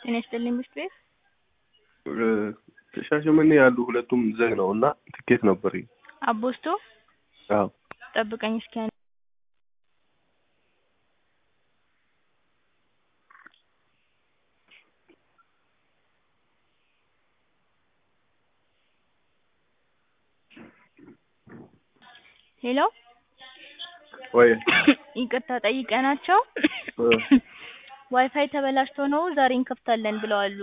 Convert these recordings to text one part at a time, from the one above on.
ጤና ይስጥልኝ ምሽት ቤት ሻሸመኔ ያሉ ሁለቱም ዘግ ነው እና ትኬት ነበር። አቦስቶ አዎ ጠብቀኝ እስኪ አንዴ። ሄሎ ወይ ይቅርታ ጠይቀናቸው ዋይፋይ ተበላሽቶ ነው ዛሬ እንከፍታለን ብለዋሉ።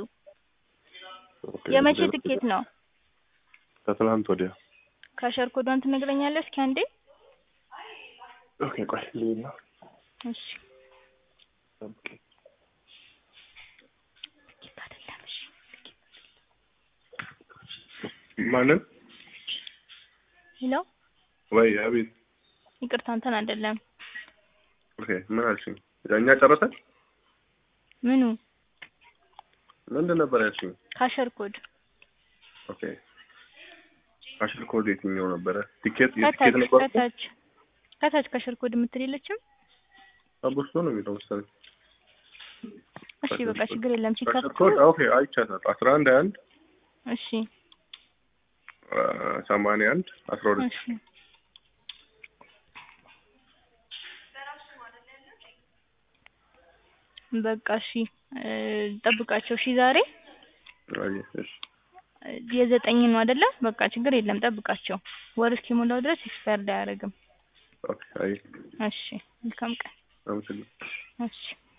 የመቼ ትኬት ነው? ከትናንት ወዲያ። ካሸር ኮዷን ትነግረኛለህ እስኪ አንዴ? ኦኬ ቆይ ልሂድ ነው። እሺ ትኬት አይደለም። እሺ ማንን? ሄሎ ወይ አቤት። ይቅርታ አንተን አይደለም። ኦኬ ምን አልሽኝ? እኛ ጨረሰን? ምኑ? ምንድን ነበር ያልሽኝ? ካሸር ኮድ ኦኬ ካሽር ኮድ የትኛው ነበረ? ቲኬት ከታች የቲኬት ነበር? ከታች ከታች ካሸር ኮድ የምትል የለችም? አቦስቶ ነው የሚለው መሰለኝ። እሺ በቃ ችግር የለም ካሽር ሲከፍቱ ኮድ ኦኬ አይቻታል። አስራ አንድ አንድ እሺ ሰማንያ አንድ አስራ ሁለት እሺ በቃ እሺ እ ጠብቃቸው እሺ ዛሬ አይ እሺ የዘጠኝ ነው አይደለ? በቃ ችግር የለም ጠብቃቸው። ወር እስኪሞላው ድረስ ኤክስፓየርድ አያደርግም። ኦኬ አይ እሺ መልካም ቀን። አመሰግናለሁ። እሺ